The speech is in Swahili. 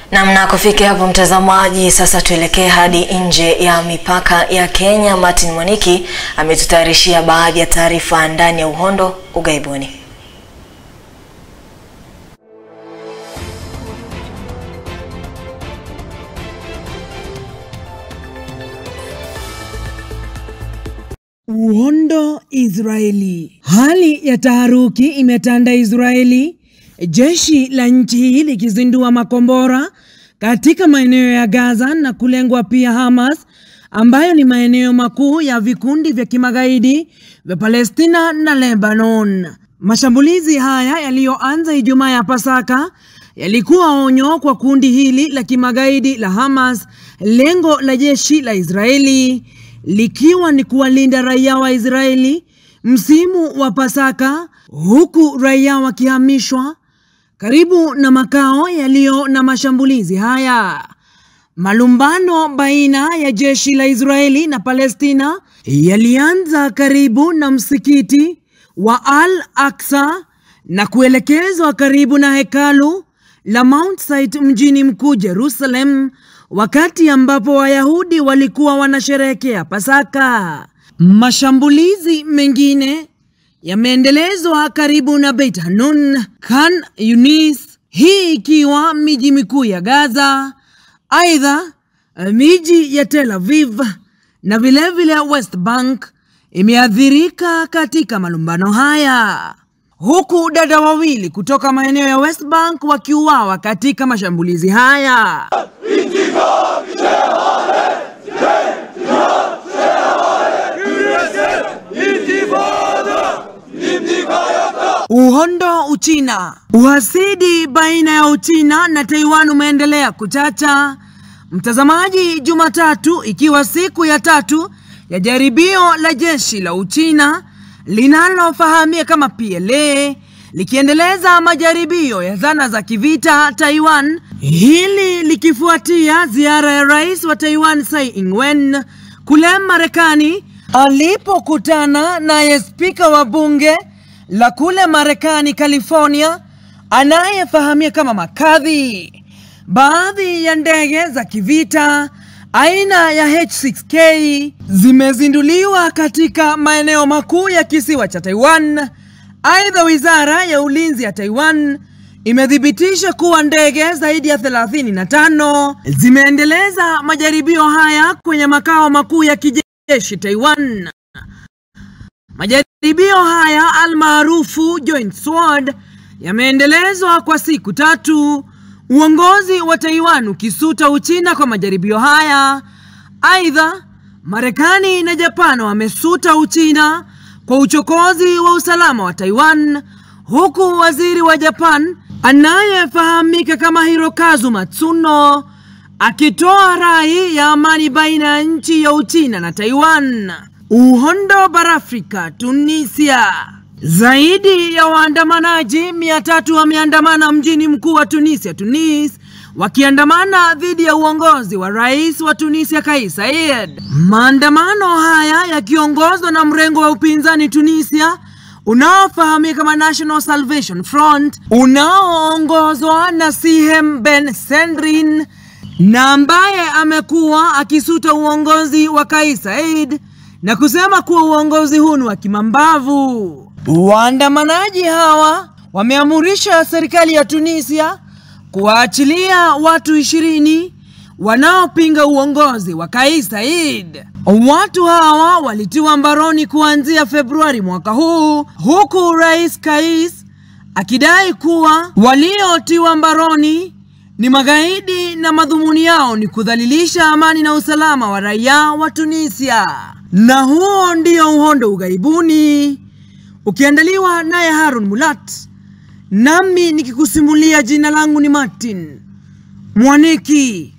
Namna kufikia hapo mtazamaji, sasa tuelekee hadi nje ya mipaka ya Kenya. Martin Mwaniki ametutayarishia baadhi ya taarifa ndani ya uhondo ughaibuni. Uhondo Israeli. Hali ya taharuki imetanda Israeli, jeshi la nchi hii likizindua makombora katika maeneo ya Gaza na kulengwa pia Hamas, ambayo ni maeneo makuu ya vikundi vya kimagaidi vya Palestina na Lebanon. Mashambulizi haya yaliyoanza Ijumaa ya Pasaka yalikuwa onyo kwa kundi hili la kimagaidi la Hamas, lengo la jeshi la Israeli likiwa ni kuwalinda raia wa Israeli msimu wa Pasaka, huku raia wakihamishwa karibu na makao yaliyo na mashambulizi haya. Malumbano baina ya jeshi la Israeli na Palestina yalianza karibu na msikiti wa Al-Aqsa na kuelekezwa karibu na hekalu la Mount Sinai mjini mkuu Jerusalem, wakati ambapo Wayahudi walikuwa wanasherehekea Pasaka. Mashambulizi mengine yameendelezwa karibu na Beit Hanun, Khan Yunis, hii ikiwa miji mikuu ya Gaza. Aidha, miji ya Tel Aviv na vilevile West Bank imeathirika katika malumbano haya, huku dada wawili kutoka maeneo ya West Bank wakiuawa katika mashambulizi haya. Uhondo Uchina. Uhasidi baina ya Uchina na Taiwan umeendelea kuchacha. Mtazamaji, Jumatatu ikiwa siku ya tatu ya jaribio la jeshi la Uchina linalofahamika kama PLA likiendeleza majaribio ya zana za kivita Taiwan, hili likifuatia ziara ya rais wa Taiwan Tsai Ing-wen kule Marekani alipokutana naye spika wa bunge la kule Marekani California anayefahamika kama McCarthy. Baadhi ya ndege za kivita aina ya H6K zimezinduliwa katika maeneo makuu ya kisiwa cha Taiwan. Aidha, wizara ya ulinzi ya Taiwan imethibitisha kuwa ndege zaidi ya 35 zimeendeleza majaribio haya kwenye makao makuu ya kijeshi Taiwan. Majaribio haya almaarufu Joint Sword yameendelezwa kwa siku tatu, uongozi wa Taiwan ukisuta Uchina kwa majaribio haya. Aidha, Marekani na Japan wamesuta Uchina kwa uchokozi wa usalama wa Taiwan, huku waziri wa Japan anayefahamika kama Hirokazu Matsuno akitoa rai ya amani baina ya nchi ya Uchina na Taiwan. Uhondo barafrika Tunisia. Zaidi ya waandamanaji mia tatu wameandamana mjini mkuu wa Tunisia, Tunis, wakiandamana dhidi ya uongozi wa rais wa Tunisia Kais Saied. Maandamano haya yakiongozwa na mrengo wa upinzani Tunisia unaofahamika kama National Salvation Front unaoongozwa na Sihem Ben Sendrin na ambaye amekuwa akisuta uongozi wa Kais Saied na kusema kuwa uongozi huu ni wa kimambavu. Waandamanaji hawa wameamurisha serikali ya Tunisia kuwaachilia watu ishirini wanaopinga uongozi wa Kais Saied. Watu hawa walitiwa mbaroni kuanzia Februari mwaka huu, huku Rais Kais akidai kuwa waliotiwa mbaroni ni magaidi na madhumuni yao ni kudhalilisha amani na usalama wa raia wa Tunisia. Na huo ndio uhondo ughaibuni, ukiandaliwa naye Harun Mulat, nami nikikusimulia. Jina langu ni Martin Mwaniki.